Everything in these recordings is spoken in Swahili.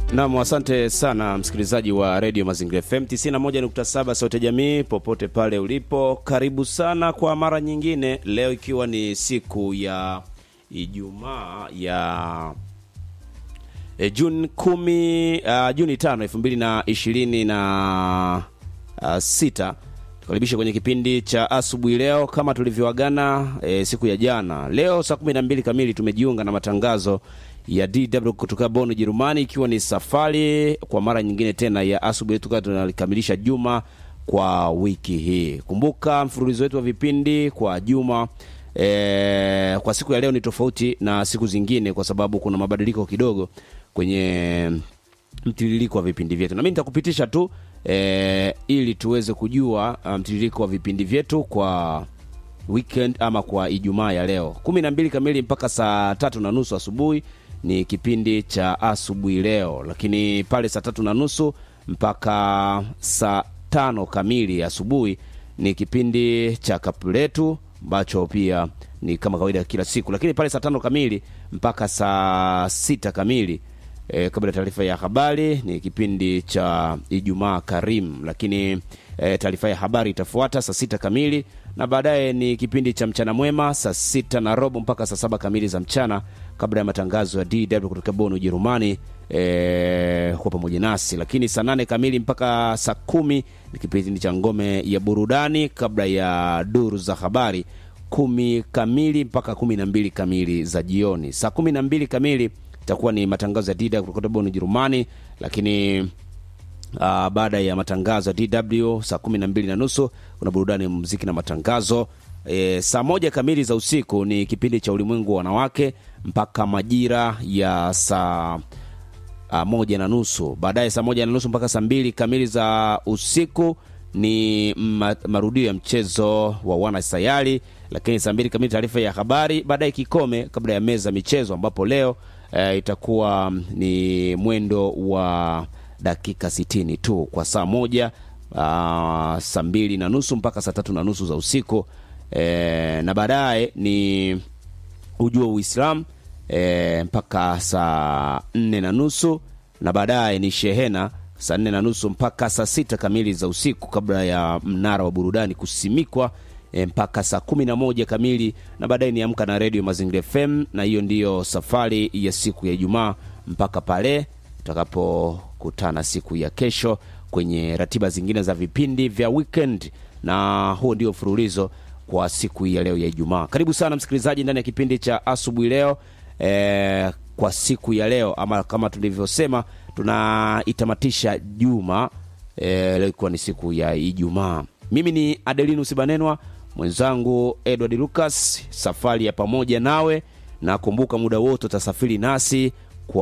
Nam, asante sana msikilizaji wa redio Mazingira FM 91.7 Sauti Jamii, popote pale ulipo, karibu sana kwa mara nyingine, leo ikiwa ni siku ya Ijumaa ya e, Juni kumi, uh, Juni tano elfu mbili na ishirini na uh, sita tukaribisha kwenye kipindi cha asubuhi leo kama tulivyoagana e, siku ya jana. Leo saa kumi na mbili kamili tumejiunga na matangazo ya DW kutoka Bonn Jerumani, ikiwa ni safari kwa mara nyingine tena ya asubuhi tukawa tunalikamilisha juma kwa wiki hii. Kumbuka mfululizo wetu wa vipindi kwa juma e, kwa siku ya leo ni tofauti na siku zingine kwa sababu kuna mabadiliko kidogo kwenye mtiririko wa vipindi vyetu, na mimi nitakupitisha tu e, ili tuweze kujua mtiririko wa vipindi vyetu kwa weekend ama kwa Ijumaa ya leo kumi na mbili kamili mpaka saa tatu na nusu asubuhi ni kipindi cha asubuhi leo, lakini pale saa tatu na nusu mpaka saa tano kamili asubuhi ni kipindi cha kapu letu ambacho pia ni kama kawaida kila siku, lakini pale saa tano kamili mpaka saa sita kamili e, kabla ya taarifa ya habari ni kipindi cha Ijumaa Karim, lakini e, taarifa ya habari itafuata saa sita kamili na baadaye ni kipindi cha mchana mwema saa sita na robo mpaka saa saba kamili za mchana, kabla ya matangazo ya DW kutoka Bonn Ujerumani e, kwa pamoja nasi. Lakini saa nane kamili mpaka saa kumi ni kipindi cha ngome ya burudani, kabla ya duru za habari kumi kamili mpaka kumi na mbili kamili za jioni. Saa kumi na mbili kamili itakuwa ni matangazo ya DW kutoka Bonn Ujerumani, lakini Uh, baada ya matangazo ya DW saa kumi na mbili na nusu kuna burudani ya muziki na matangazo. E, saa moja kamili za usiku ni kipindi cha ulimwengu wa wanawake mpaka majira ya saa uh, moja na nusu. Baadaye saa moja na nusu mpaka saa mbili kamili za usiku ni ma, marudio ya mchezo wa wana sayari, lakini saa mbili kamili taarifa ya habari, baadaye kikome kabla ya meza michezo, ambapo leo e, itakuwa ni mwendo wa dakika sitini tu kwa saa moja uh, saa mbili na nusu mpaka saa tatu na nusu za usiku e, na baadaye ni ujua Uislamu e, mpaka saa nne na nusu na baadaye ni shehena saa nne na nusu mpaka saa sita kamili za usiku kabla ya mnara wa burudani kusimikwa e, mpaka saa kumi na moja kamili na baadaye ni amka na redio Mazingira FM, na hiyo ndiyo safari ya siku ya Ijumaa mpaka pale tutakapokutana siku ya kesho kwenye ratiba zingine za vipindi vya weekend, na huo ndio mfululizo kwa siku hii ya leo ya Ijumaa. Karibu sana msikilizaji ndani ya kipindi cha asubuhi leo e, kwa siku ya leo ama kama tulivyosema tunaitamatisha juma e, leo ikiwa ni siku ya Ijumaa. Mimi ni Adelinus Banenwa, mwenzangu Edward Lucas, safari ya pamoja nawe, na kumbuka muda wote utasafiri nasi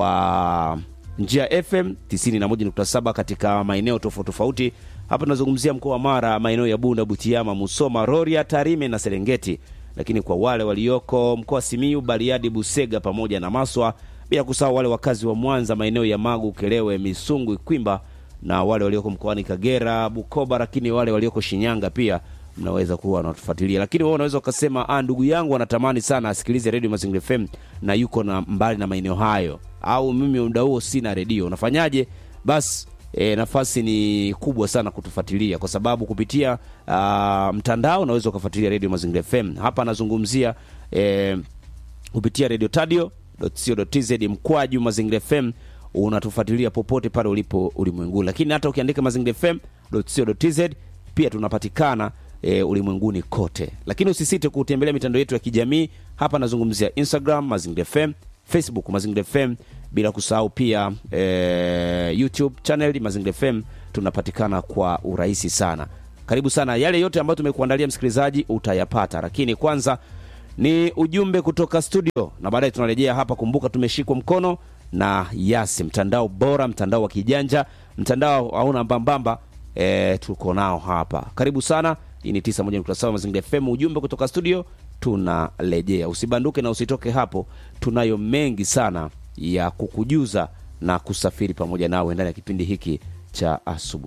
kwa njia ya FM 91.7 katika maeneo tofauti tofauti. Hapa tunazungumzia mkoa wa Mara, maeneo ya Bunda, Butiama, Musoma, Rorya, Tarime na Serengeti, lakini kwa wale walioko mkoa wa Simiyu, Bariadi, Busega pamoja na Maswa, bila kusahau wale wakazi wa Mwanza, maeneo ya Magu, Kelewe, Misungu, Ikwimba na wale walioko mkoani Kagera, Bukoba, lakini wale walioko Shinyanga pia mnaweza kuwa wanatufuatilia, lakini wewe unaweza ukasema, ah, ndugu yangu anatamani sana asikilize redio Mazingira FM na yuko na mbali na maeneo hayo, au mimi muda huo sina redio. Unafanyaje? Basi e, nafasi ni kubwa sana kutufuatilia kwa sababu kupitia uh, mtandao unaweza ukafuatilia redio Mazingira FM. Hapa anazungumzia e, kupitia radio tadio.co.tz mkwaju Mazingira FM unatufuatilia popote pale ulipo ulimwenguni, lakini hata ukiandika Mazingira FM.co.tz pia tunapatikana e, ulimwenguni kote, lakini usisite kutembelea mitandao yetu ya kijamii. Hapa nazungumzia Instagram Mazingira FM, Facebook Mazingira FM, bila kusahau pia e, YouTube channel Mazingira FM. Tunapatikana kwa urahisi sana. Karibu sana. Yale yote ambayo tumekuandalia msikilizaji, utayapata, lakini kwanza ni ujumbe kutoka studio na baadaye tunarejea hapa. Kumbuka tumeshikwa mkono na Yasi, mtandao bora, mtandao wa kijanja, mtandao hauna mbambamba. E, tuko nao hapa. Karibu sana. Hii ni 91.7 Mazingira FM. Ujumbe kutoka studio, tunarejea. Usibanduke na usitoke hapo, tunayo mengi sana ya kukujuza na kusafiri pamoja nawe ndani ya kipindi hiki cha asubuhi leo.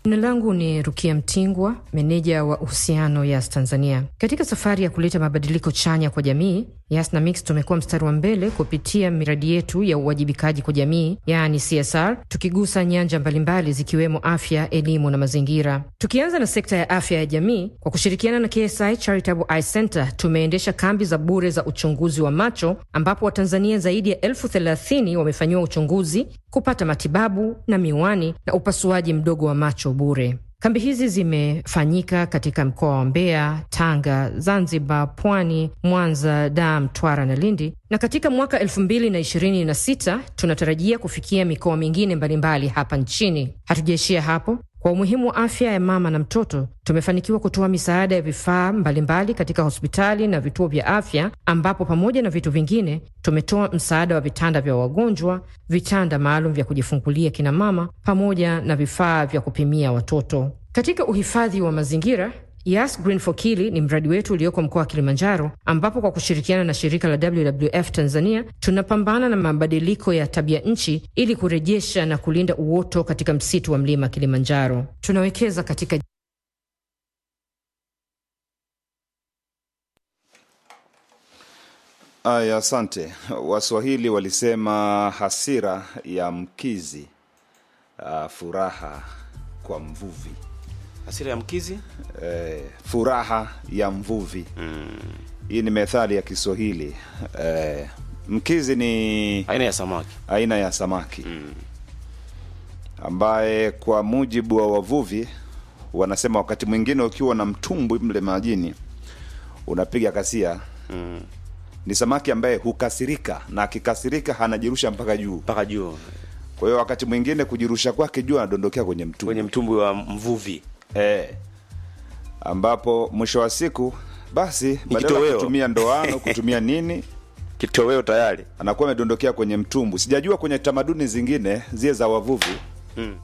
Jina langu ni Rukia Mtingwa, meneja wa uhusiano Yas Tanzania. Katika safari ya kuleta mabadiliko chanya kwa jamii, Yas na Mix tumekuwa mstari wa mbele kupitia miradi yetu ya uwajibikaji kwa jamii, yaani CSR, tukigusa nyanja mbalimbali zikiwemo afya, elimu na mazingira. Tukianza na sekta ya afya ya jamii, kwa kushirikiana na KSI Charitable Eye Center tumeendesha kambi za bure za uchunguzi wa macho ambapo Watanzania zaidi ya elfu thelathini wamefanyiwa uchunguzi, kupata matibabu na miwani na upasuaji mdogo wa macho bure. Kambi hizi zimefanyika katika mkoa wa Mbeya, Tanga, Zanzibar, Pwani, Mwanza, Dar, Mtwara na Lindi, na katika mwaka elfu mbili na ishirini na sita tunatarajia kufikia mikoa mingine mbalimbali hapa nchini. Hatujaishia hapo. Kwa umuhimu wa afya ya mama na mtoto, tumefanikiwa kutoa misaada ya vifaa mbalimbali katika hospitali na vituo vya afya, ambapo pamoja na vitu vingine tumetoa msaada wa vitanda vya wagonjwa, vitanda maalum vya kujifungulia kina mama, pamoja na vifaa vya kupimia watoto. Katika uhifadhi wa mazingira Yas Green for Kili ni mradi wetu ulioko mkoa wa Kilimanjaro, ambapo kwa kushirikiana na shirika la WWF Tanzania tunapambana na mabadiliko ya tabia nchi ili kurejesha na kulinda uoto katika msitu wa mlima Kilimanjaro. Tunawekeza katika Aya, asante. Waswahili walisema hasira ya mkizi, uh, furaha kwa mvuvi. Hasira ya mkizi Eh, furaha ya mvuvi hii ni methali ya Kiswahili. Eh, mkizi ni aina ya samaki. aina ya samaki ambaye kwa mujibu wa wavuvi wanasema wakati mwingine ukiwa na mtumbwi mle majini unapiga kasia ni samaki ambaye hukasirika na akikasirika anajirusha mpaka juu. mpaka juu Kwa hiyo wakati mwingine kujirusha kwake juu anadondokea kwenye mtumbwi kwenye mtumbwi wa mvuvi. eh, ambapo mwisho wa siku basi badala ya kitoweo. kutumia ndoano kutumia nini Kitoweo tayari. anakuwa amedondokea kwenye mtumbu. Sijajua kwenye tamaduni zingine zile za wavuvi Mm.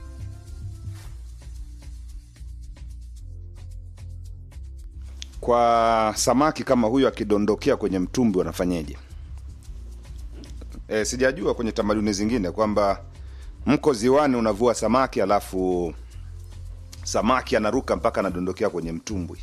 kwa samaki kama huyu akidondokea kwenye mtumbi wanafanyeje? E, sijajua kwenye tamaduni zingine kwamba mko ziwani unavua samaki alafu samaki anaruka mpaka anadondokea kwenye mtumbwi.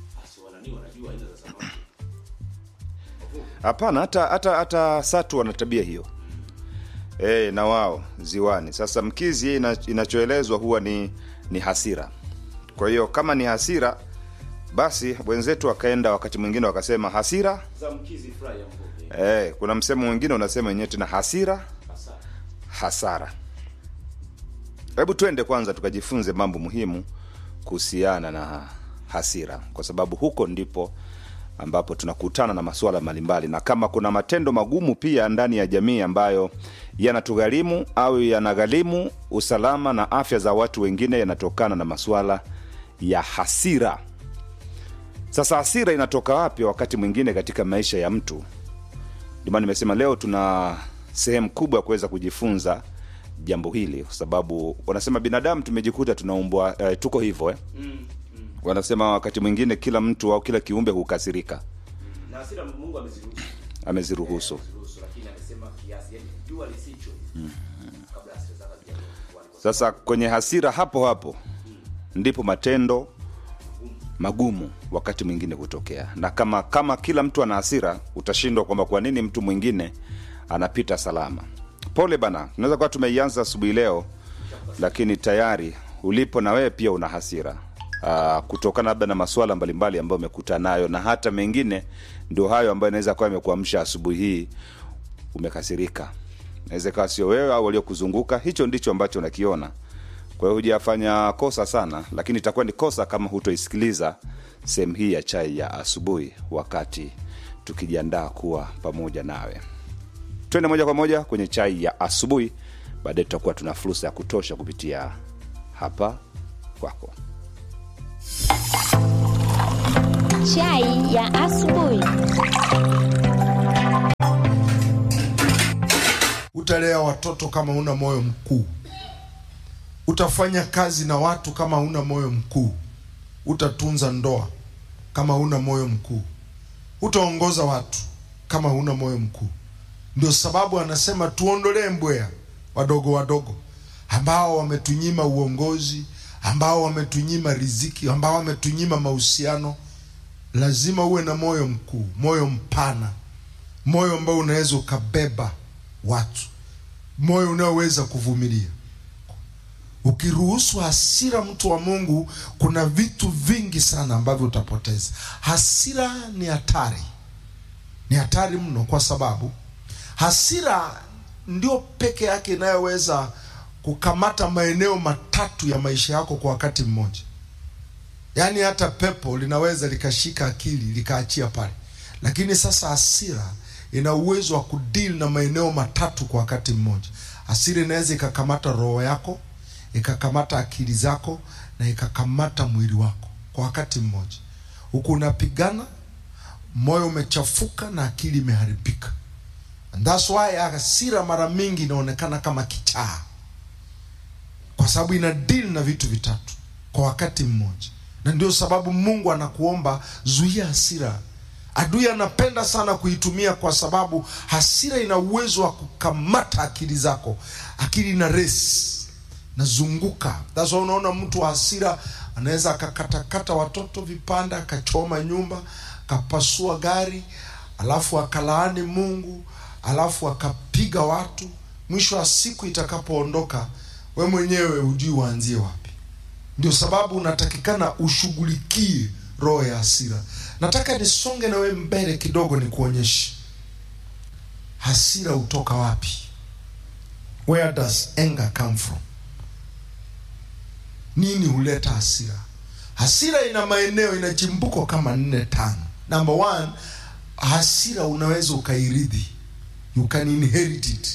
Hapana, hata hata hata satu wana tabia hiyo e, na wao ziwani. Sasa mkizi yeye ina, inachoelezwa huwa ni ni hasira. Kwa hiyo kama ni hasira, basi wenzetu wakaenda wakati mwingine wakasema hasira Za mkizi fry ya mvuvi. Eh, kuna msemo mwingine unasema wenyewe tena hasira hasara. Hebu twende kwanza tukajifunze mambo muhimu kuhusiana na hasira, kwa sababu huko ndipo ambapo tunakutana na masuala mbalimbali, na kama kuna matendo magumu pia ndani ya jamii ambayo yanatugharimu au yanagharimu usalama na afya za watu wengine, yanatokana na masuala ya hasira. Sasa hasira inatoka wapi wakati mwingine katika maisha ya mtu? Ndio maana nimesema leo tuna sehemu kubwa ya kuweza kujifunza jambo hili, kwa sababu wanasema binadamu tumejikuta tunaumbwa eh, tuko hivyo eh. Wanasema wakati mwingine kila mtu au kila kiumbe hukasirika, Na hasira Mungu ameziruhusu. ameziruhusu. Ameziruhusu, lakini amesema kiasi, yani jua lisicho. Kabla hasira zake hazijakuwa. Sasa kwenye hasira hapo hapo ndipo matendo magumu wakati mwingine kutokea, na kama kama kila mtu ana hasira, utashindwa kwamba kwa nini mtu mwingine anapita salama. Pole bana, tunaweza kuwa tumeianza asubuhi leo, lakini tayari ulipo na wewe pia una hasira uh, kutokana labda na masuala mbalimbali ambayo umekutana nayo, na hata mengine ndio hayo ambayo inaweza kuwa imekuamsha asubuhi hii umekasirika. Inaweza ikawa sio wewe au waliokuzunguka, hicho ndicho ambacho unakiona. Kwa hiyo hujafanya kosa sana, lakini itakuwa ni kosa kama hutoisikiliza sehemu hii ya chai ya asubuhi, wakati tukijiandaa kuwa pamoja nawe. Twende moja kwa moja kwenye chai ya asubuhi, baadaye tutakuwa tuna fursa ya kutosha kupitia hapa kwako. Chai ya asubuhi. Utalea watoto kama una moyo mkuu. Utafanya kazi na watu kama una moyo mkuu. Utatunza ndoa kama una moyo mkuu. Utaongoza watu kama una moyo mkuu. Ndio sababu anasema tuondolee mbweha wadogo wadogo ambao wametunyima uongozi, ambao wametunyima riziki, ambao wametunyima mahusiano. Lazima uwe na moyo mkuu, moyo mpana, moyo ambao unaweza ukabeba watu, moyo unaoweza kuvumilia. Ukiruhusu hasira, mtu wa Mungu, kuna vitu vingi sana ambavyo utapoteza. Hasira ni hatari, ni hatari mno, kwa sababu hasira ndio peke yake inayoweza kukamata maeneo matatu ya maisha yako kwa wakati mmoja. Yaani hata pepo linaweza likashika akili likaachia pale, lakini sasa hasira ina uwezo wa kudili na maeneo matatu kwa wakati mmoja. Hasira inaweza ikakamata roho yako, ikakamata akili zako na ikakamata mwili wako kwa wakati mmoja, huku unapigana, moyo umechafuka na akili imeharibika. And that's why hasira mara mingi inaonekana kama kichaa, kwa sababu ina deal na vitu vitatu kwa wakati mmoja, na ndio sababu Mungu anakuomba zuia hasira. Adui anapenda sana kuitumia, kwa sababu hasira ina uwezo wa kukamata akili zako. Akili ina resi nazunguka. That's why unaona mtu wa hasira anaweza akakatakata watoto vipande, akachoma nyumba, akapasua gari, alafu akalaani Mungu alafu akapiga watu. Mwisho wa siku itakapoondoka, we mwenyewe hujui uanzie wapi. Ndio sababu unatakikana ushughulikie roho ya hasira. Nataka nisonge na we mbele kidogo, nikuonyeshe hasira hutoka wapi. Where does anger come from? Nini huleta hasira? Hasira ina maeneo, ina chimbuko kama nne tano. Number one, hasira unaweza ukairidhi you can inherit it.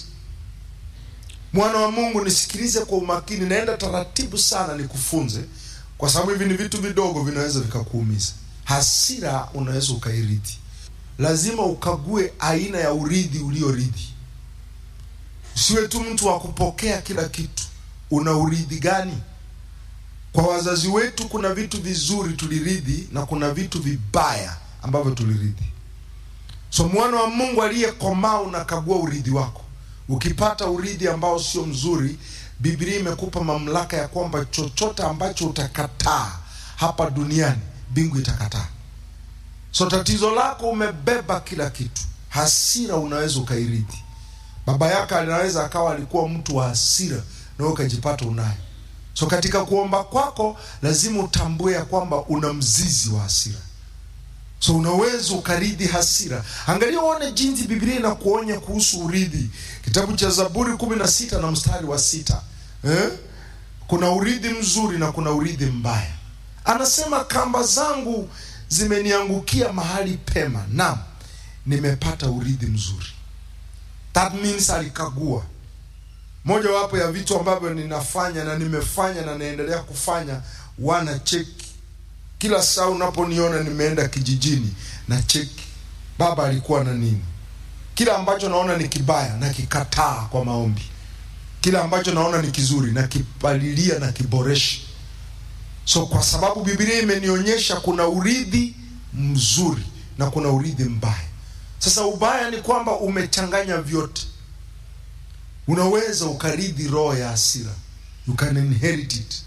Mwana wa Mungu, nisikilize kwa umakini, naenda taratibu sana nikufunze, kwa sababu hivi ni vitu vidogo vinaweza vikakuumiza. Hasira unaweza ukairithi. Lazima ukague aina ya urithi uliorithi. Usiwe tu mtu wa kupokea kila kitu. Una urithi gani? Kwa wazazi wetu kuna vitu vizuri tulirithi na kuna vitu vibaya ambavyo tulirithi. So mwana wa Mungu aliyekomaa unakagua urithi wako. Ukipata urithi ambao sio mzuri, Biblia imekupa mamlaka ya kwamba chochote ambacho utakataa hapa duniani, mbingu itakataa. So tatizo lako umebeba kila kitu. Hasira unaweza ukairithi. Baba yako anaweza akawa alikuwa mtu wa hasira na wewe ukajipata unayo. So katika kuomba kwako lazima utambue ya kwamba una mzizi wa hasira. So unaweza ukarithi hasira. Angalia uone jinsi Biblia inakuonya kuhusu urithi. Kitabu cha Zaburi kumi na sita na mstari wa sita eh? Kuna urithi mzuri na kuna urithi mbaya. Anasema kamba zangu zimeniangukia mahali pema, naam, nimepata urithi mzuri. That means alikagua. Moja wapo ya vitu ambavyo ninafanya na nimefanya na naendelea kufanya, wana cheki kila saa unaponiona nimeenda kijijini na cheki baba alikuwa na nini. Kila ambacho naona ni kibaya na kikataa kwa maombi, kila ambacho naona ni kizuri na kipalilia na kiboresha. So kwa sababu Biblia imenionyesha kuna urithi mzuri na kuna urithi mbaya. Sasa ubaya ni kwamba umechanganya vyote. Unaweza ukarithi roho ya hasira, you can inherit it.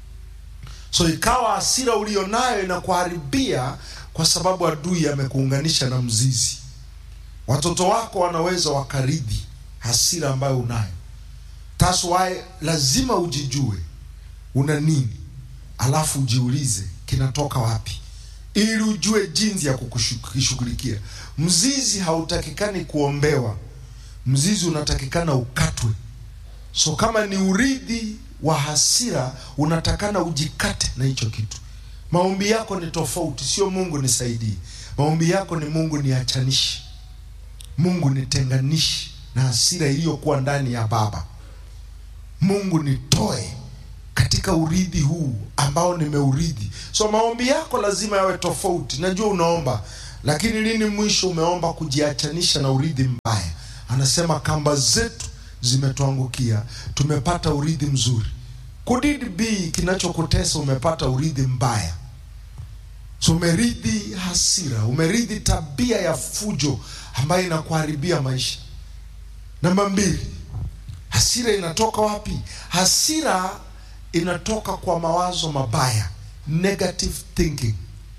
So ikawa hasira ulionayo inakuharibia kwa sababu adui amekuunganisha na mzizi. Watoto wako wanaweza wakarithi hasira ambayo unayo. That's why lazima ujijue una nini, alafu ujiulize kinatoka wapi, ili ujue jinsi ya kukishughulikia. Mzizi hautakikani kuombewa, mzizi unatakikana ukatwe. So kama ni urithi wa hasira unatakana ujikate na hicho kitu. Maombi yako ni tofauti, sio Mungu nisaidie. Maombi yako ni Mungu niachanishe, Mungu nitenganishe na hasira iliyokuwa ndani ya baba. Mungu nitoe katika urithi huu ambao nimeurithi. So maombi yako lazima yawe tofauti. Najua unaomba, lakini lini mwisho umeomba kujiachanisha na urithi mbaya? Anasema kamba zetu zimetuangukia, tumepata urithi mzuri. Could it be kinachokutesa umepata urithi mbaya? So umerithi hasira, umerithi tabia ya fujo ambayo inakuharibia maisha. Namba mbili, hasira inatoka wapi? Hasira inatoka kwa mawazo mabaya, negative thinking.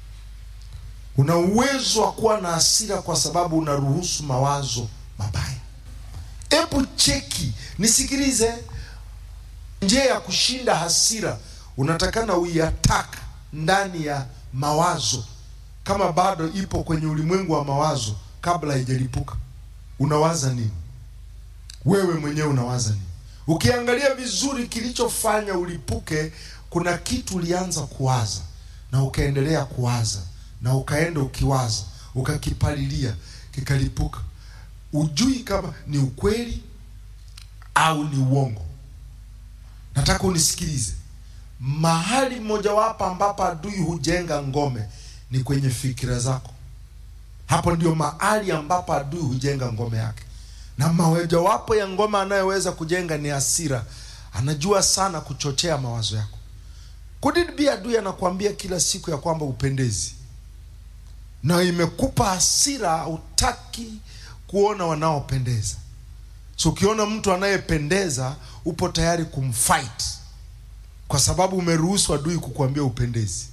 Una uwezo wa kuwa na hasira kwa sababu unaruhusu mawazo mabaya. Hebu cheki, nisikilize. Njia ya kushinda hasira unatakana uiattack ndani ya mawazo, kama bado ipo kwenye ulimwengu wa mawazo kabla haijalipuka. Unawaza nini wewe mwenyewe? Unawaza nini? Ukiangalia vizuri, kilichofanya ulipuke, kuna kitu ulianza kuwaza na ukaendelea kuwaza na ukaenda ukiwaza, ukakipalilia, kikalipuka. Ujui kama ni ukweli au ni uongo. Nataka unisikilize. Mahali mmojawapo ambapo adui hujenga ngome ni kwenye fikira zako. Hapo ndio mahali ambapo adui hujenga ngome yake, na mojawapo ya ngome anayoweza kujenga ni hasira. Anajua sana kuchochea mawazo yako. Could it be adui anakuambia kila siku ya kwamba upendezi, na imekupa hasira, utaki kuona wanaopendeza. So ukiona mtu anayependeza upo tayari kumfight kwa sababu umeruhusu adui kukuambia upendezi.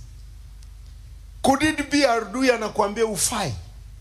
Could it be adui anakuambia ufai,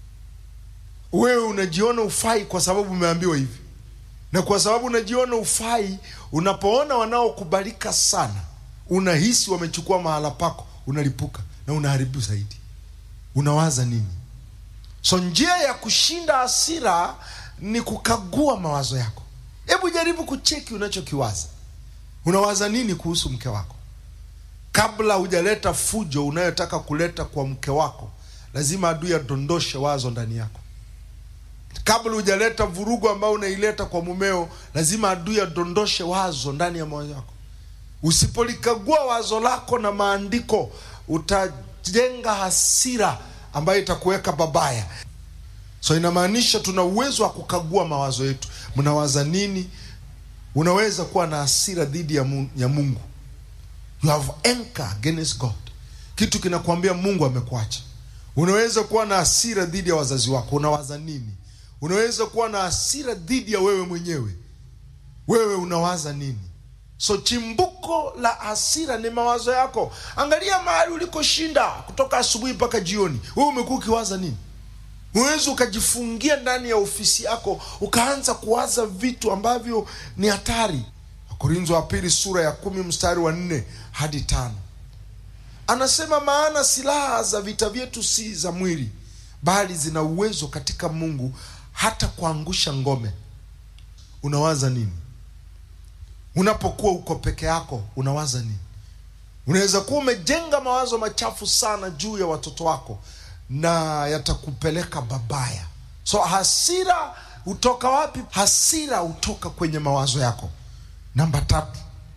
wewe unajiona ufai kwa sababu umeambiwa hivi, na kwa sababu unajiona ufai, unapoona wanaokubalika sana, unahisi wamechukua mahala pako, unalipuka na unaharibu zaidi. Unawaza nini? So njia ya kushinda hasira ni kukagua mawazo yako. Hebu jaribu kucheki unachokiwaza. Unawaza nini kuhusu mke wako? Kabla hujaleta fujo unayotaka kuleta kwa mke wako, lazima adui adondoshe wazo ndani yako. Kabla hujaleta vurugu ambayo unaileta kwa mumeo, lazima adui adondoshe wazo ndani ya moyo wako. Usipolikagua wazo lako na maandiko, utajenga hasira ambayo itakuweka babaya. So inamaanisha tuna uwezo wa kukagua mawazo yetu. Mnawaza nini? Unaweza kuwa na hasira dhidi ya Mungu, ya Mungu. You have anger against God, kitu kinakwambia Mungu amekuacha. Unaweza kuwa na hasira dhidi ya wazazi wako. Unawaza nini? Unaweza kuwa na hasira dhidi ya wewe mwenyewe. Wewe unawaza nini? So chimbuko la hasira ni mawazo yako. Angalia mahali ulikoshinda kutoka asubuhi mpaka jioni, wewe umekuwa ukiwaza nini? Unaweza ukajifungia ndani ya ofisi yako ukaanza kuwaza vitu ambavyo ni hatari. Wakorintho wa pili sura ya kumi mstari wa nne hadi tano anasema, maana silaha za vita vyetu si za mwili, bali zina uwezo katika Mungu hata kuangusha ngome. Unawaza nini unapokuwa uko peke yako? Unawaza nini? Unaweza kuwa umejenga mawazo machafu sana juu ya watoto wako na yatakupeleka babaya. So hasira hutoka wapi? Hasira hutoka kwenye mawazo yako. Namba tatu,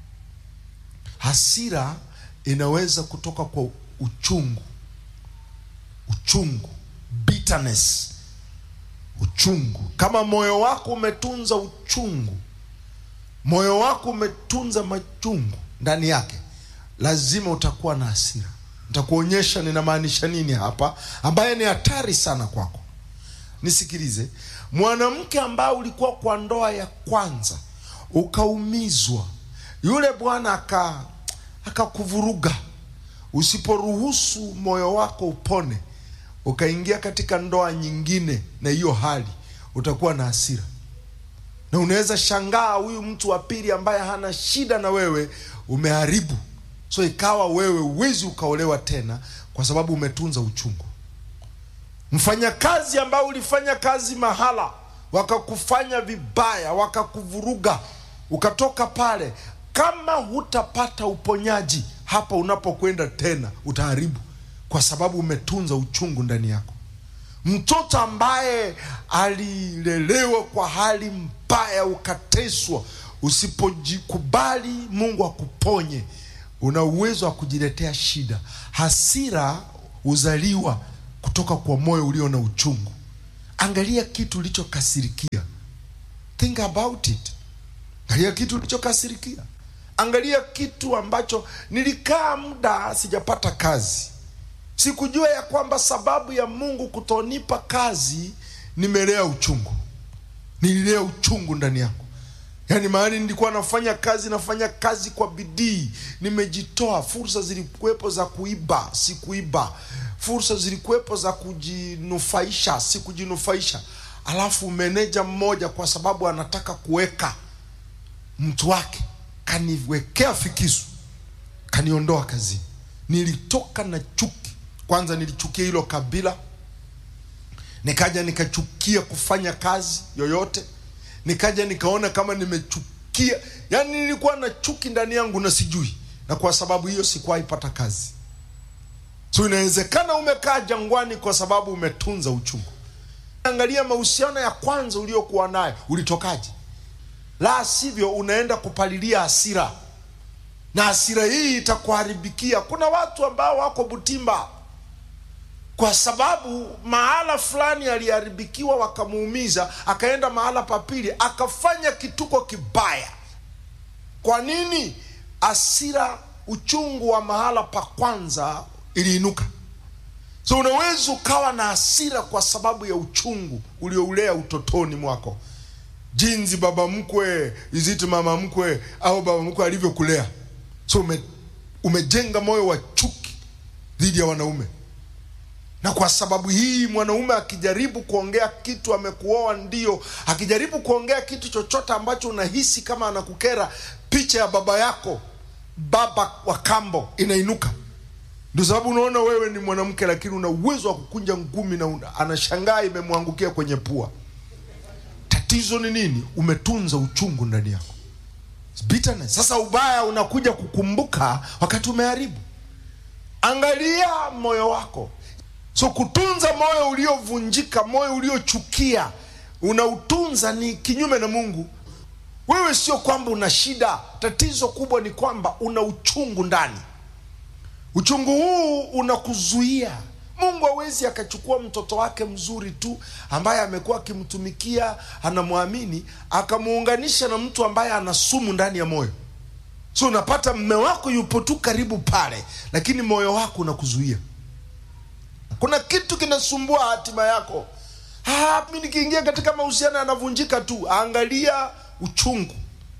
hasira inaweza kutoka kwa uchungu. Uchungu, bitterness, uchungu. Kama moyo wako umetunza uchungu, moyo wako umetunza machungu ndani yake, lazima utakuwa na hasira. Nitakuonyesha ninamaanisha nini hapa, ambaye ni hatari sana kwako. Nisikilize, mwanamke ambaye ulikuwa kwa ndoa ya kwanza ukaumizwa, yule bwana aka akakuvuruga, usiporuhusu moyo wako upone, ukaingia katika ndoa nyingine na hiyo hali, utakuwa na hasira, na unaweza shangaa huyu mtu wa pili ambaye hana shida na wewe umeharibu So ikawa wewe uwezi ukaolewa tena kwa sababu umetunza uchungu. Mfanyakazi ambao ulifanya kazi mahala, wakakufanya vibaya, wakakuvuruga, ukatoka pale, kama hutapata uponyaji hapa unapokwenda tena, utaharibu kwa sababu umetunza uchungu ndani yako. Mtoto ambaye alilelewa kwa hali mbaya, ukateswa, usipojikubali Mungu akuponye una uwezo wa kujiletea shida. Hasira huzaliwa kutoka kwa moyo ulio na uchungu. Angalia kitu ulichokasirikia, think about it. Angalia kitu ulichokasirikia, angalia kitu ambacho nilikaa muda sijapata kazi, sikujua ya kwamba sababu ya Mungu kutonipa kazi, nimelea uchungu, nililea uchungu ndani yako yaani mahali nilikuwa nafanya kazi nafanya kazi kwa bidii nimejitoa fursa zilikuwepo za kuiba sikuiba fursa zilikuwepo za kujinufaisha si kujinufaisha alafu meneja mmoja kwa sababu anataka kuweka mtu wake kaniwekea fikisu kaniondoa kazini nilitoka na chuki kwanza nilichukia hilo kabila nikaja nikachukia kufanya kazi yoyote nikaja nikaona kama nimechukia yani nilikuwa na chuki ndani yangu na sijui na kwa sababu hiyo sikuwahi pata kazi so inawezekana umekaa jangwani kwa sababu umetunza uchungu angalia mahusiano ya kwanza uliokuwa nayo ulitokaje la sivyo unaenda kupalilia hasira na hasira hii itakuharibikia kuna watu ambao wako butimba kwa sababu mahala fulani aliharibikiwa wakamuumiza akaenda mahala papili akafanya kituko kibaya kwa nini asira uchungu wa mahala pa kwanza iliinuka so unaweza ukawa na hasira kwa sababu ya uchungu ulioulea utotoni mwako jinsi baba mkwe iziti mama mkwe au baba mkwe alivyokulea so ume, umejenga moyo wa chuki dhidi ya wanaume na kwa sababu hii mwanaume akijaribu kuongea kitu amekuoa ndio akijaribu kuongea kitu chochote ambacho unahisi kama anakukera picha ya baba yako baba wa kambo inainuka ndio sababu unaona wewe ni mwanamke lakini una uwezo wa kukunja ngumi na una, anashangaa imemwangukia kwenye pua tatizo ni nini umetunza uchungu ndani yako bitterness. sasa ubaya unakuja kukumbuka wakati umeharibu angalia moyo wako so kutunza moyo uliovunjika moyo uliochukia unautunza ni kinyume na mungu wewe sio kwamba una shida tatizo kubwa ni kwamba una uchungu ndani uchungu huu unakuzuia mungu hawezi akachukua mtoto wake mzuri tu ambaye amekuwa akimtumikia anamwamini akamuunganisha na mtu ambaye ana sumu ndani ya moyo so unapata mme wako yupo tu karibu pale lakini moyo wako unakuzuia kuna kitu kinasumbua hatima yako ah, mi nikiingia katika mahusiano yanavunjika tu angalia uchungu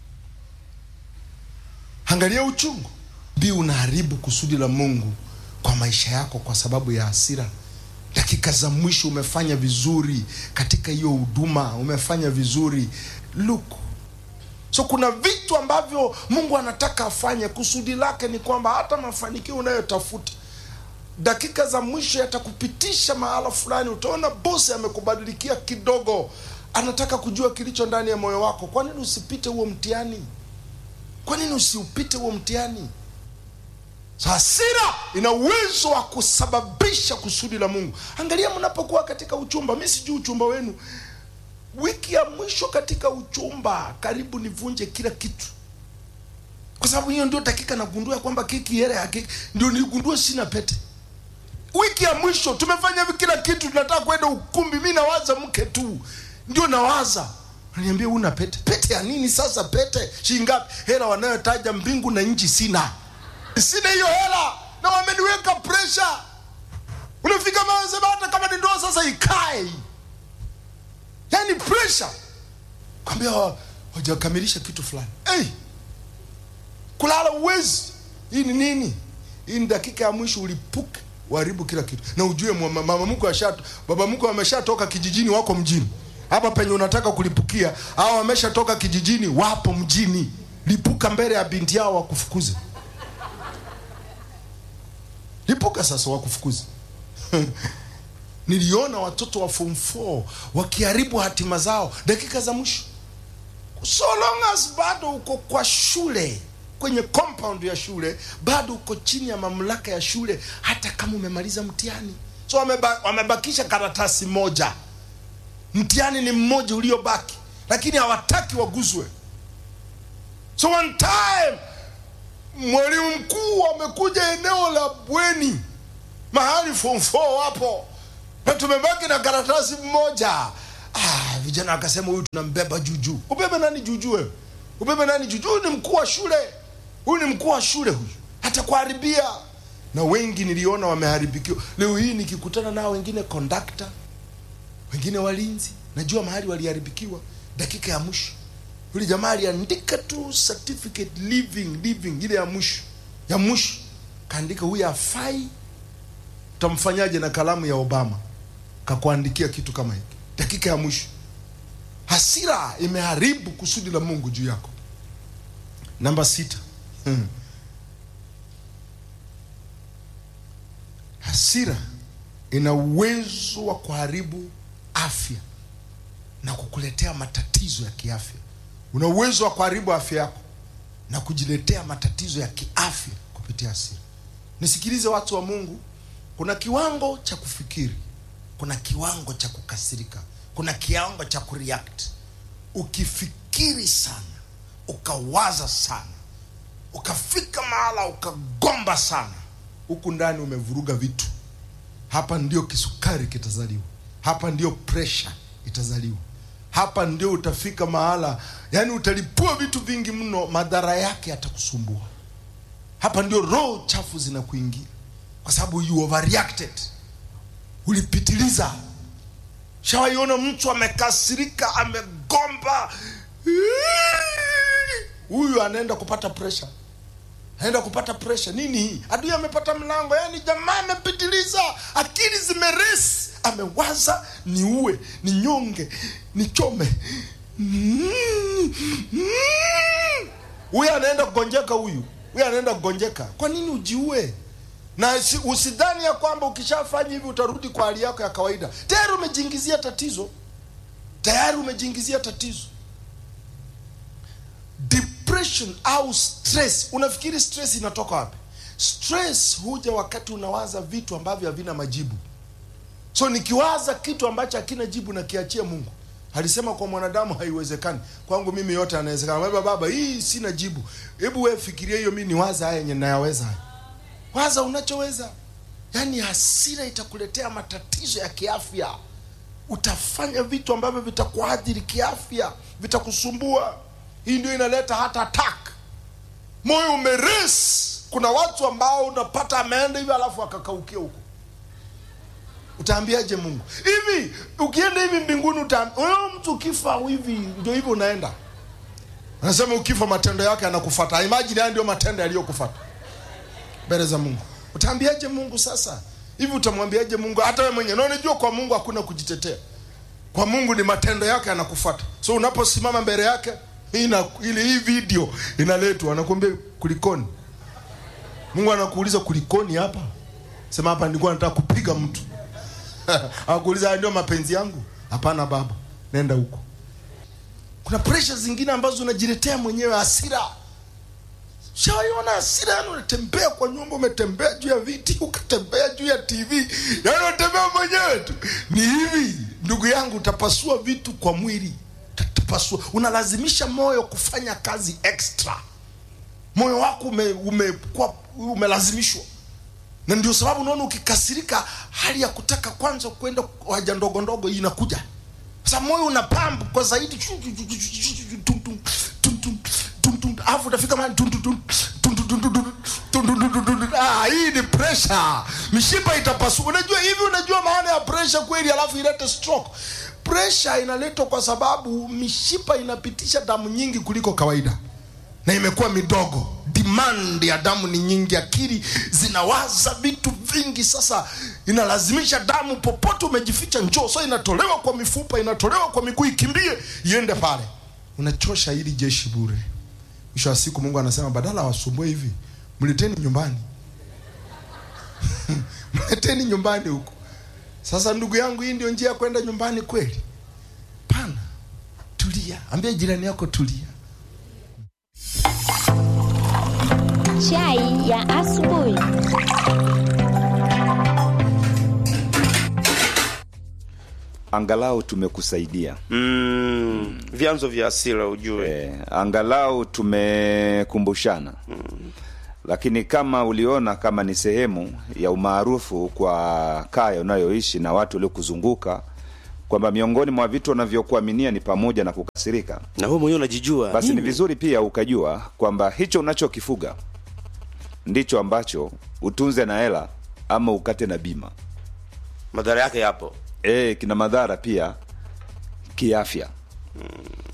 angalia uchungu bi unaharibu kusudi la mungu kwa maisha yako kwa sababu ya hasira dakika za mwisho umefanya vizuri katika hiyo huduma umefanya vizuri look so kuna vitu ambavyo mungu anataka afanye kusudi lake ni kwamba hata mafanikio unayotafuta dakika za mwisho yatakupitisha mahala fulani utaona bosi amekubadilikia kidogo anataka kujua kilicho ndani ya moyo wako kwa nini usipite huo mtihani kwa nini usiupite huo mtihani so hasira ina uwezo wa kusababisha kusudi la mungu angalia mnapokuwa katika uchumba mi sijui uchumba wenu wiki ya mwisho katika uchumba karibu nivunje kila kitu kwa sababu hiyo ndio dakika nagundua kwamba keki yere ya keki ndio nigundue sina pete wiki ya mwisho tumefanya hivi kila kitu tunataka kwenda ukumbi mi nawaza mke tu ndio nawaza niambia una pete pete ya nini sasa pete shingapi hela wanayotaja mbingu na nchi sina sina hiyo hela na wameniweka presha unafika mahali sema hata kama ni ndoa sasa ikae yani presha kwambia wajakamilisha kitu fulani hey, kulala uwezi hii ni nini hii ni dakika ya mwisho ulipuke uharibu kila kitu na ujue mwa- mama mkwe ashato baba mkwe ameshatoka kijijini wako mjini hapa penye unataka kulipukia au wameshatoka kijijini wapo mjini lipuka mbele ya binti yao wakufukuze lipuka sasa wakufukuze niliona watoto wa form 4 wakiharibu hatima zao dakika za mwisho so long as bado uko kwa shule kwenye compound ya shule bado uko chini ya mamlaka ya shule hata kama umemaliza mtihani so wameba, wamebakisha karatasi moja mtihani ni mmoja uliobaki lakini hawataki waguzwe so one time mwalimu mkuu amekuja eneo la bweni mahali form 4 wapo na tumebaki na karatasi mmoja ah, vijana wakasema huyu tunambeba juujuu ubebe nani juujuu wewe ubebe nani juujuu huyu ni mkuu wa shule huyu ni mkuu wa shule huyu hatakuharibia na wengi niliona wameharibikiwa leo hii nikikutana nao wengine kondakta wengine walinzi najua mahali waliharibikiwa dakika ya mwisho yule jamaa aliandika tu certificate living living ile ya mwisho ya mwisho kaandika huyu afai utamfanyaje na kalamu ya obama kakuandikia kitu kama hiki dakika ya mwisho hasira imeharibu kusudi la mungu juu yako namba sita hmm. hasira ina uwezo wa kuharibu afya na kukuletea matatizo ya kiafya una uwezo wa kuharibu afya yako na kujiletea matatizo ya kiafya kupitia hasira nisikilize watu wa mungu kuna kiwango cha kufikiri kuna kiwango cha kukasirika kuna kiwango cha kureact ukifikiri sana ukawaza sana ukafika mahala ukagomba sana huku ndani umevuruga vitu hapa ndio kisukari kitazaliwa hapa ndio presha itazaliwa hapa ndio utafika mahala yani utalipua vitu vingi mno madhara yake yatakusumbua hapa ndio roho chafu zinakuingia kwa sababu you overreacted ulipitiliza shawaiona mtu amekasirika amegomba huyu anaenda kupata pressure anaenda kupata pressure nini hii adui amepata mlango yani jamaa amepitiliza akili zimeresi amewaza niue ninyonge nichome huyu anaenda kugonjeka huyu huyu anaenda kugonjeka kwa nini ujiue na si- usidhani ya kwamba ukishafanya hivi utarudi kwa hali yako ya kawaida tayari umejiingizia tatizo tayari umejiingizia tatizo depression au stress unafikiri stress inatoka wapi stress huja wakati unawaza vitu ambavyo havina majibu so nikiwaza kitu ambacho hakina jibu na kiachia mungu alisema kwa mwanadamu haiwezekani kwangu mimi yote anawezekana baba baba hii sina jibu hebu wewe fikiria hiyo mi niwaza haya yenye nayaweza haya waza unachoweza yaani hasira itakuletea matatizo ya kiafya utafanya vitu ambavyo vitakuadhiri kiafya vitakusumbua hii ndio inaleta hata attack moyo umeres kuna watu ambao unapata ameenda hivi alafu akakaukia huko utaambiaje mungu hivi ukienda hivi mbinguni utaambi- wewe mtu ukifa hivi ndio hivyo unaenda anasema ukifa matendo yake yanakufata imagine haya ndio matendo yaliyokufata mbele za mungu utaambiaje mungu sasa hivi utamwambiaje mungu hata wewe mwenyewe na unajua kwa mungu hakuna kujitetea kwa mungu ni matendo yake yanakufuata so unaposimama mbele yake ina, ili hii video inaletwa anakuambia kulikoni mungu anakuuliza kulikoni hapa sema hapa nilikuwa nataka kupiga mtu akuuliza "Haya ndio mapenzi yangu hapana baba nenda huko kuna pressure zingine ambazo unajiletea mwenyewe hasira shawaiona hasira yani unatembea kwa nyumba umetembea juu ya viti ukatembea juu ya tv yani unatembea mwenyewe tu ni hivi ndugu yangu utapasua vitu kwa mwili utapasua unalazimisha moyo kufanya kazi extra moyo wako ume, ume, kwa, umelazimishwa na ndio sababu unaona ukikasirika hali ya kutaka kwanza kwenda haja ndogo ndogo inakuja sasa moyo una pump kwa zaidi Tum, tum, tum, tum, tum, tum. alafu utafika mahali tum, tum, tum, tum, tum, tum, tum, tum, tum, tum, tum, tum, tum. Ah, hii ni pressure mishipa itapasuka unajua hivi unajua maana ya pressure kweli alafu ilete stroke pressure inaletwa kwa sababu mishipa inapitisha damu nyingi kuliko kawaida na imekuwa midogo demand ya damu ni nyingi akili zinawaza vitu vingi sasa inalazimisha damu popote umejificha njoo so inatolewa kwa mifupa inatolewa kwa miguu ikimbie iende pale unachosha hili jeshi bure mwisho wa siku mungu anasema badala wasumbue hivi mleteni nyumbani mleteni nyumbani huko sasa ndugu yangu hii ndio njia ya kwenda nyumbani kweli pana tulia ambia jirani yako tulia Chai ya asubuhi. angalau tumekusaidia mm, vyanzo vya hasira ujue eh, angalau tumekumbushana lakini kama uliona kama ni sehemu ya umaarufu kwa kaya unayoishi na watu waliokuzunguka kwamba miongoni mwa vitu wanavyokuaminia ni pamoja na kukasirika na wewe mwenyewe unajijua basi ni Mimi- vizuri pia ukajua kwamba hicho unachokifuga ndicho ambacho utunze na hela ama ukate na bima madhara yake yapo e, kina madhara pia kiafya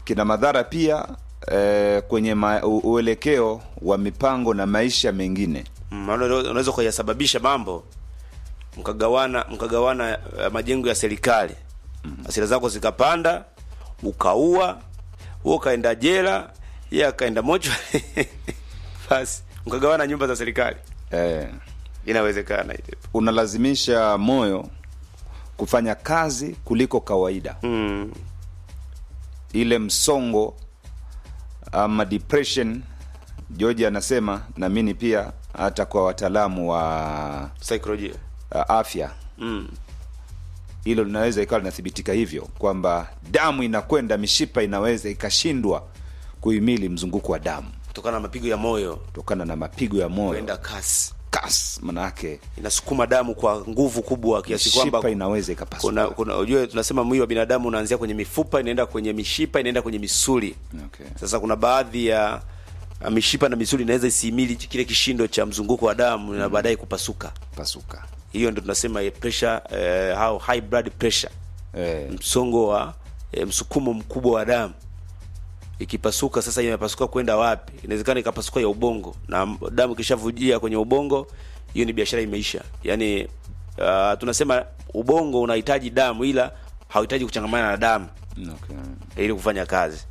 kina madhara pia eh, kwenye ma, u, uelekeo wa mipango na maisha mengine Mm, maana unaweza unaweza kuyasababisha mambo mkagawana mkagawana uh, majengo ya serikali hasira zako zikapanda ukaua wewe ukaenda jela yeye akaenda mocho basi mkagawana nyumba za serikali eh, inawezekana ile unalazimisha moyo kufanya kazi kuliko kawaida mm. ile msongo ama depression George anasema naamini pia hata kwa wataalamu wa saikolojia uh, afya mm. hilo linaweza ikawa linathibitika hivyo kwamba damu inakwenda mishipa inaweza ikashindwa kuhimili mzunguko wa damu kutokana na mapigo ya moyo kutokana na mapigo ya moyo kwenda kasi kas manake inasukuma damu kwa nguvu kubwa kiasi kwamba mishipa inaweza ikapasuka kuna kuna ujue tunasema mwili wa binadamu unaanzia kwenye mifupa inaenda kwenye mishipa inaenda kwenye misuli okay. sasa kuna baadhi ya ya mishipa na misuli inaweza isihimili kile kishindo cha mzunguko wa damu na baadaye kupasuka pasuka hiyo ndio tunasema eh, pressure eh, au high blood pressure eh, msongo wa eh, msukumo mkubwa wa damu ikipasuka sasa imepasuka kwenda wapi inawezekana ikapasuka ya ubongo na m- damu ikishavujia kwenye ubongo hiyo ni biashara imeisha yaani uh, tunasema ubongo unahitaji damu ila hauhitaji kuchangamana na damu okay. ili kufanya kazi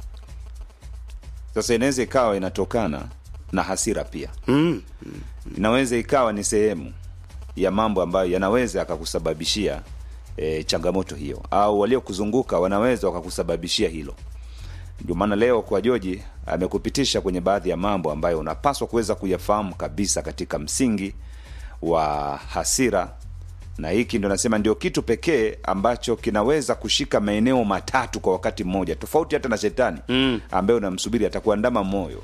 sasa inaweza ikawa inatokana na hasira pia mm. inaweza ikawa ni sehemu ya mambo ambayo yanaweza yakakusababishia e, changamoto hiyo au waliokuzunguka wanaweza wakakusababishia hilo ndio maana leo kwa joji amekupitisha kwenye baadhi ya mambo ambayo unapaswa kuweza kuyafahamu kabisa katika msingi wa hasira na hiki ndo nasema ndio kitu pekee ambacho kinaweza kushika maeneo matatu kwa wakati mmoja tofauti hata na shetani Mm. ambaye unamsubiri atakuandama moyo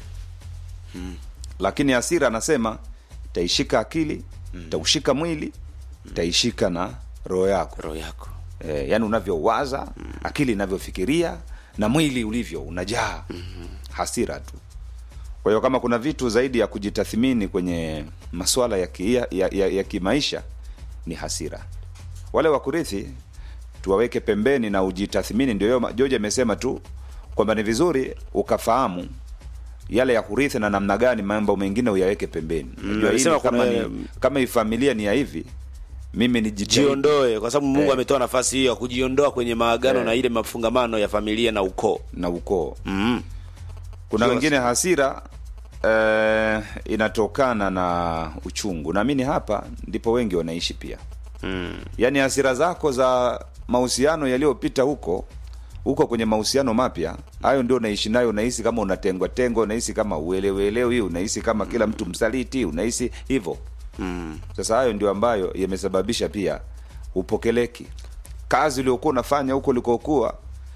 lakini hasira anasema itaishika akili itaushika mwili itaishika na roho yako roho yako e, yani unavyowaza akili inavyofikiria na mwili ulivyo unajaa hasira tu kwa hiyo kama kuna vitu zaidi ya kujitathmini kwenye masuala ya, ki, ya, ya, ya, ya kimaisha ni hasira wale wakurithi tuwaweke pembeni na ujitathmini ndio hiyo joji amesema tu kwamba ni vizuri ukafahamu yale ya kurithi na namna gani mambo mengine uyaweke pembeni Unajua hili alisema kama, kuna- ni, kama hii familia ni ya hivi mimi ni jiondoe kwa sababu mungu Eh. ametoa nafasi hiyo ya kujiondoa kwenye maagano Eh. na ile mafungamano ya familia na ukoo na ukoo mm. kuna Sio wengine hasira eh, inatokana na uchungu naamini hapa ndipo wengi wanaishi pia Mm. yaani hasira zako za mahusiano yaliyopita huko huko kwenye mahusiano mapya hayo ndio unaishi nayo unahisi kama unatengwa tengwa unahisi kama uelewelewi unahisi kama kila mtu msaliti unahisi hivyo Mm. sasa hayo ndio ambayo yamesababisha pia upokeleki kazi uliokuwa unafanya huko ulikokuwa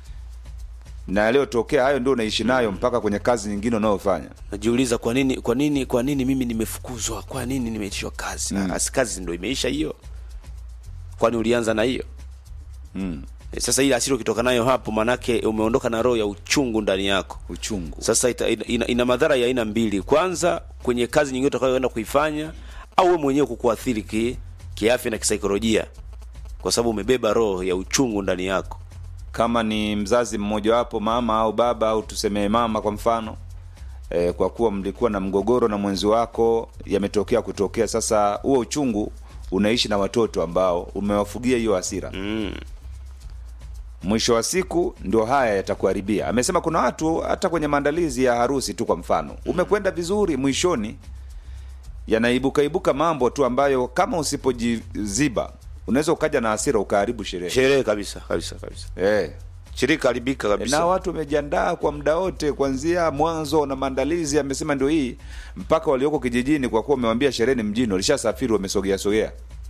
na yaliyotokea hayo ndio unaishi nayo mpaka kwenye kazi nyingine unayofanya najiuliza kwa nini kwa nini kwa nini mimi nimefukuzwa kwa nini nimeitishwa kazi mm. Asi kazi ndo imeisha hiyo kwani ulianza na hiyo mm. E, sasa ile asiri ukitoka nayo hapo manake umeondoka na roho ya uchungu ndani yako uchungu sasa ita, ina, ina, ina madhara ya aina mbili kwanza kwenye kazi nyingine utakayoenda kuifanya au wewe mwenyewe kukuathiri ki, kiafya na kisaikolojia kwa sababu umebeba roho ya uchungu ndani yako kama ni mzazi mmojawapo mama au baba au tusemee mama kwa mfano e, kwa kuwa mlikuwa na mgogoro na mwenzi wako yametokea kutokea sasa huo uchungu unaishi na watoto ambao umewafugia hiyo hasira mm. mwisho wa siku ndio haya yatakuharibia amesema kuna watu hata kwenye maandalizi ya harusi tu kwa mfano umekwenda vizuri mwishoni yanaibuka ibuka mambo tu ambayo kama usipojiziba unaweza ukaja na hasira ukaharibu sherehe sherehe kabisa kabisa kabisa eh. shirika haribika kabisa na watu wamejiandaa kwa muda wote kuanzia mwanzo na maandalizi amesema ndio hii mpaka walioko kijijini kwa kuwa umewambia sherehe ni mjini walishasafiri wamesogea sogea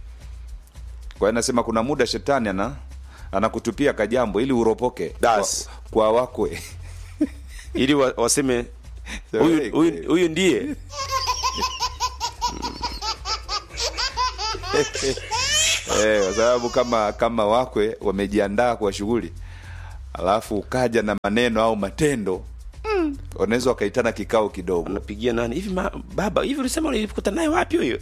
kwa hiyo anasema kuna muda shetani ana anakutupia kajambo ili uropoke kwa, Das. kwa wakwe ili wa, waseme huyu huyu- huyu ndiye eh, kwa sababu kama kama wakwe wamejiandaa kwa shughuli alafu ukaja na maneno au matendo wanaweza wakaitana kikao kidogo unapigia nani hivi ma, baba hivi ulisema ulikuta naye wapi huyo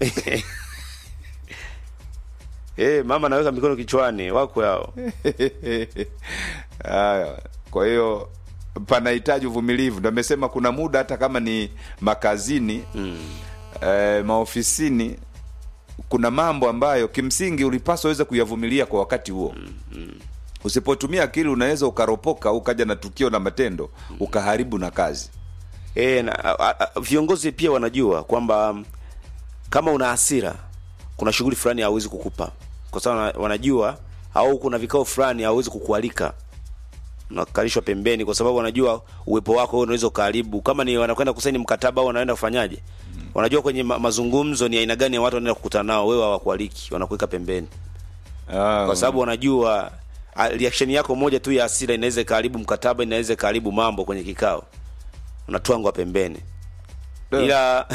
Eh, mama anaweka mikono kichwani wako hao Haya, kwa hiyo panahitaji uvumilivu ndo amesema kuna muda hata kama ni makazini mm. eh, maofisini kuna mambo ambayo kimsingi ulipaswa uweze kuyavumilia kwa wakati huo mm, mm. usipotumia akili unaweza ukaropoka ukaja na tukio na matendo ukaharibu na kazi E, na, a, a, viongozi pia wanajua kwamba mm, kama una hasira kuna shughuli fulani hawezi kukupa kwa sababu wana- wanajua au kuna vikao fulani hawezi kukualika unakalishwa pembeni kwa sababu wanajua uwepo wako wewe unaweza ukaharibu kama ni wanakwenda kusaini mkataba au wanaenda kufanyaje wanajua kwenye ma, mazungumzo ni aina gani ya watu wanaenda kukutana nao wewe hawakualiki wanakuweka pembeni ah, kwa sababu wanajua a, reaction yako moja tu ya hasira inaweza ikaharibu mkataba inaweza ikaharibu mambo kwenye kikao unatwangwa pembeni Ndio. ila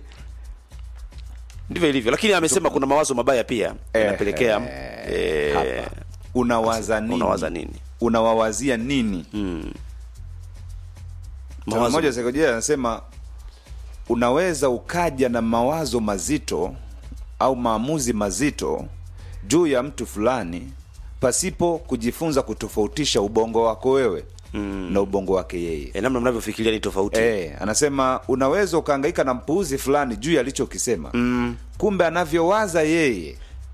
ndivyo ilivyo lakini amesema kuna mawazo mabaya pia Eh, yanapelekea eh, eh, hapa. unawaza nini unawaza nini unawawazia nini Mawazo- mmoja saikolojia anasema unaweza ukaja na mawazo mazito au maamuzi mazito juu ya mtu fulani pasipo kujifunza kutofautisha ubongo wako wewe mm. na ubongo wake yeye eh, namna mnavyofikiria ni tofauti e, anasema unaweza ukaangaika na mpuuzi fulani juu ya alichokisema mm. kumbe anavyowaza yeye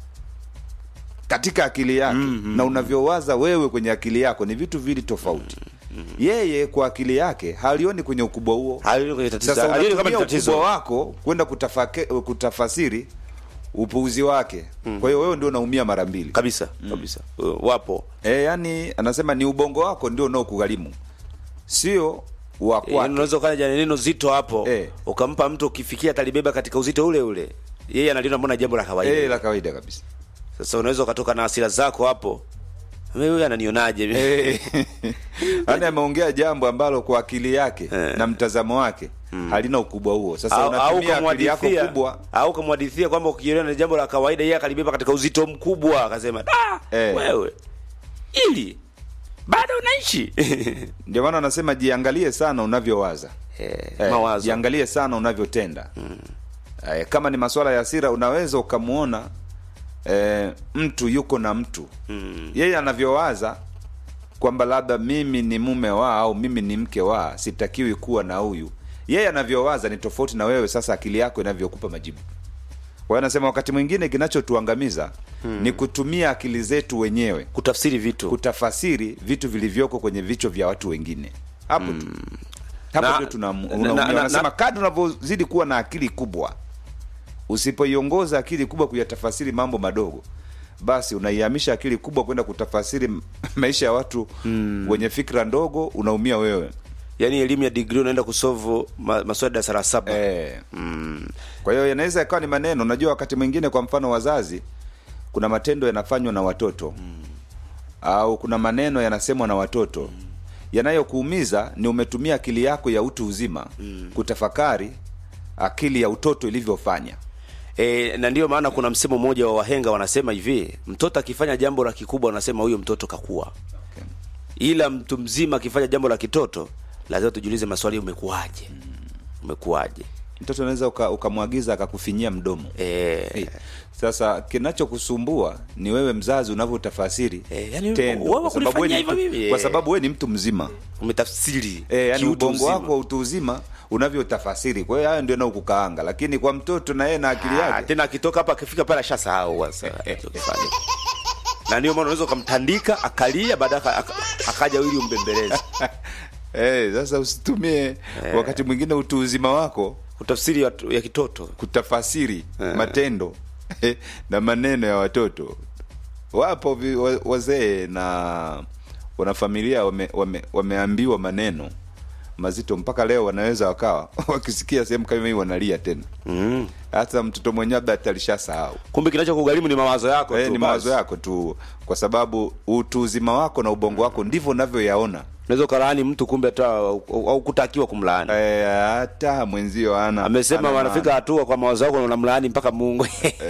katika akili yake mm-hmm. na unavyowaza wewe kwenye akili yako ni vitu vili tofauti mm-hmm. yeye kwa akili yake halioni kwenye ukubwa huo Halioni kwenye tatizo. sasa Halioni kama ni unatumia tatizo. ukubwa wako kwenda kutafake- kutafasiri upuuzi wake mm. kwa hiyo wewe ndio unaumia mara mbili kabisa kabisa Uh, wapo e, yani anasema ni ubongo wako ndio unaokugharimu sio wa Eh, kwake unaweza ukaja neno zito hapo Eh. ukampa mtu ukifikia atalibeba katika uzito ule ule yeye analiona mbona jambo la kawaida Eh, la kawaida kabisa sasa unaweza ukatoka na hasira zako hapo "Mimi huyu ananionaje Eh, yaani ameongea jambo ambalo kwa akili yake na mtazamo wake halina ukubwa huo sasa au, au unatumia akili yako kamwadithia kubwa au kamwadithia kwamba ukiona ni jambo la kawaida yeye akalibeba katika uzito mkubwa akasema da Eh. wewe ili bado unaishi ndio maana anasema jiangalie sana unavyowaza eh, Eh, mawazo jiangalie sana unavyotenda eh, kama ni masuala ya hasira unaweza ukamwona eh, mtu yuko na mtu yeye anavyowaza kwamba labda mimi ni mume wa au mimi ni mke wa sitakiwi kuwa na huyu yeye anavyowaza ni tofauti na wewe sasa akili yako inavyokupa majibu kwa hiyo anasema wakati mwingine kinachotuangamiza ni kutumia akili zetu wenyewe kutafsiri vitu kutafasiri vitu vilivyoko kwenye vichwa vya watu wengine hapo tu hapo Na- ndio tuna na- unaumia. na- na- wanasema na- kadri unavyozidi kuwa na akili kubwa usipoiongoza akili kubwa kuyatafasiri mambo madogo basi unaihamisha akili kubwa kwenda kutafasiri m- maisha ya watu wenye fikra ndogo unaumia wewe yaani elimu ya degree unaenda kusolve ma, maswali ya darasa la saba eh. kwa hiyo yanaweza yakawa ni maneno unajua wakati mwingine kwa mfano wazazi kuna matendo yanafanywa na watoto au kuna maneno yanasemwa na watoto yanayokuumiza ni umetumia akili yako ya utu uzima kutafakari akili ya utoto ilivyofanya E, na ndiyo maana kuna msemo mmoja wa wahenga wanasema hivi, mtoto akifanya jambo la kikubwa wanasema huyo mtoto kakua, ila mtu mzima akifanya jambo la kitoto lazima tujiulize maswali, umekuwaje? Umekuwaje? mtoto unaweza uka- ukamwagiza akakufinyia mdomo E, sasa kinachokusumbua ni wewe mzazi unavyotafasiri Eh, yani tendo, wewe kwa sababu wewe ni kunifanyia hivyo mtu- mimi, kwa eh. sababu wewe ni mtu mzima umetafsiri E, yani kiutu ubongo uzima. wako wa utu uzima unavyotafasiri kwa hiyo hayo ndio nakukaanga lakini kwa mtoto na yeye na akili Ah, yake tena akitoka hapa akifika pale ashasahau sasa alichokifanya. na ndio maana unaweza ukamtandika akalia, baadaye aka- aka- akaja ili umbembeleze. Eh, sasa usitumie wakati mwingine utu uzima wako Utafsiri ya, ya kitoto kutafasiri matendo na maneno ya watoto wapo vi- wa- wazee na wanafamilia wame, wame, wameambiwa maneno mazito mpaka leo wanaweza wakawa wakisikia sehemu kama hii wanalia tena mm. hata mtoto mwenyewe labda atalishasahau Kumbe kinachokugharimu ni mawazo yako Eh, tu ni basi. mawazo yako tu kwa sababu utu uzima wako na ubongo wako ndivyo unavyoyaona unaweza ukalaani mtu kumbe hata au au kutakiwa kumlaani Eh, hata mwenzio ana amesema ana wanafika maana. hatua kwa mawazo yako unamlaani mpaka mungu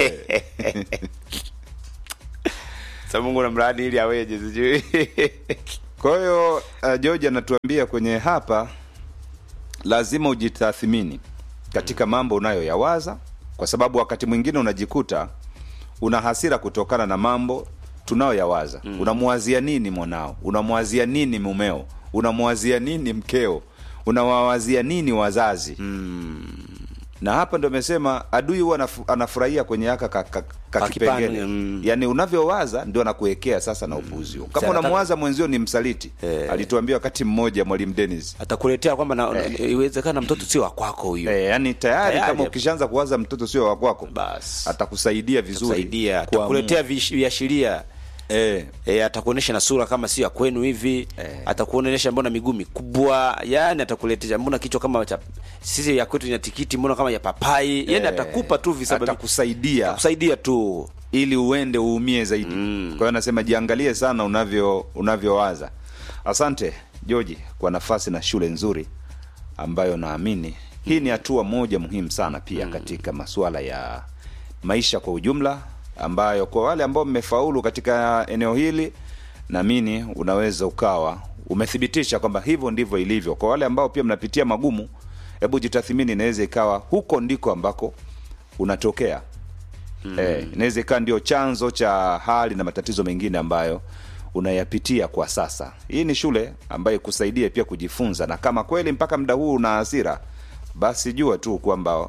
sa mungu unamlaani ili aweje sijui kwa hiyo uh, george anatuambia kwenye hapa lazima ujitathmini katika mambo unayoyawaza kwa sababu wakati mwingine unajikuta una hasira kutokana na mambo tunayoyawaza mm. unamwazia nini mwanao unamwazia nini mumeo unamwazia nini mkeo unawawazia nini wazazi na hapa ndo amesema adui huwa anafu- anafurahia kwenye haka ka, ka, ka Ka kipengele kipande, mm. yaani unavyowaza ndio anakuwekea sasa na upuzi huo. kama Sasa unamwaza mwenzio ni msaliti Eh. alituambia wakati mmoja mwalimu Dennis atakuletea kwamba na- iwezekana mtoto sio wa kwako huyo Eh, yani tayari, Tayari. kama ukishaanza kuwaza mtoto sio wa kwako Bas. atakusaidia vizuri kusaidia kuamua. atakuletea vish- viashiria eh, E, atakuonesha na sura kama sio ya kwenu hivi Eh. atakuonesha mbona miguu mikubwa yani atakuletea mbona kichwa kama cha sisi ya kwetu ina tikiti mbona kama ya papai yani Eh, atakupa tu visababu atakusaidia kusaidia tu ili uende uumie zaidi kwa hiyo anasema jiangalie sana unavyo unavyowaza asante George kwa nafasi na shule nzuri ambayo naamini hii ni hatua moja muhimu sana pia katika masuala ya maisha kwa ujumla ambayo kwa wale ambao mmefaulu katika eneo hili naamini unaweza ukawa umethibitisha kwamba hivyo ndivyo ilivyo kwa wale ambao pia mnapitia magumu hebu jitathimini inaweza ikawa huko ndiko ambako unatokea Eh, inaweza ikawa ndio chanzo cha hali na matatizo mengine ambayo unayapitia kwa sasa. Hii ni shule ambayo ikusaidie pia kujifunza, na kama kweli mpaka muda huu una hasira, basi jua tu kwamba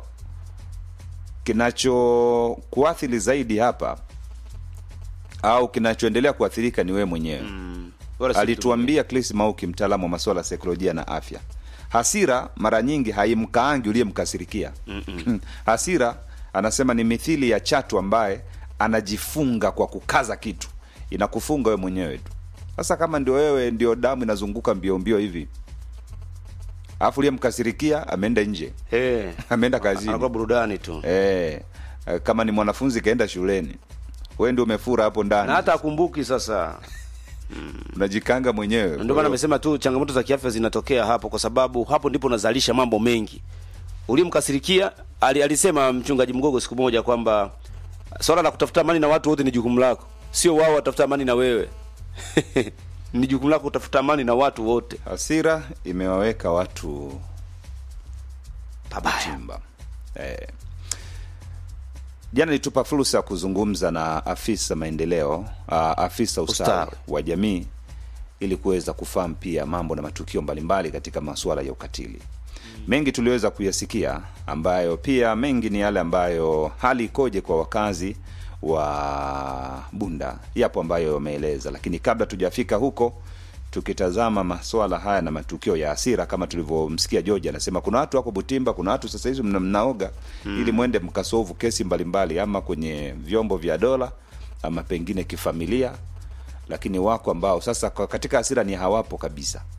kinachokuathiri zaidi hapa au kinachoendelea kuathirika ni wewe mwenyewe Wala si alituambia Chris Mauki, mtaalamu wa masuala ya saikolojia na afya. Hasira mara nyingi haimkaangi uliyemkasirikia. Hasira anasema ni mithili ya chatu ambaye anajifunga kwa kukaza kitu, inakufunga wewe mwenyewe tu. Sasa kama ndio wewe ndio damu inazunguka mbio mbio hivi, alafu uliyemkasirikia ameenda nje, Eh, ameenda kazini anakuwa burudani tu eh, eh, kama ni mwanafunzi kaenda shuleni, wewe ndio umefura hapo ndani, na hata akumbuki sasa unajikanga mwenyewe. ndio maana amesema tu changamoto za kiafya zinatokea hapo kwa sababu hapo ndipo unazalisha mambo mengi ulimkasirikia ali, alisema mchungaji mgogo siku moja kwamba swala la kutafuta amani na watu wote ni jukumu lako sio wao watafuta amani na wewe ni jukumu lako kutafuta amani na watu wote Hasira imewaweka watu pabaya chimba. Eh. Jana nilitupa fursa ya kuzungumza na afisa maendeleo, uh, afisa ustawi Ustawi. wa jamii ili kuweza kufahamu pia mambo na matukio mbalimbali katika masuala ya ukatili. Mengi tuliweza kuyasikia ambayo pia mengi ni yale ambayo hali ikoje kwa wakazi wa Bunda, yapo ambayo wameeleza, lakini kabla tujafika huko tukitazama masuala haya na matukio ya hasira kama tulivyomsikia George anasema kuna watu wako Butimba, kuna watu sasa hizi mna- mnaoga ili mwende mkasovu kesi mbalimbali ama kwenye vyombo vya dola ama pengine kifamilia, lakini wako ambao sasa kwa- katika hasira ni hawapo kabisa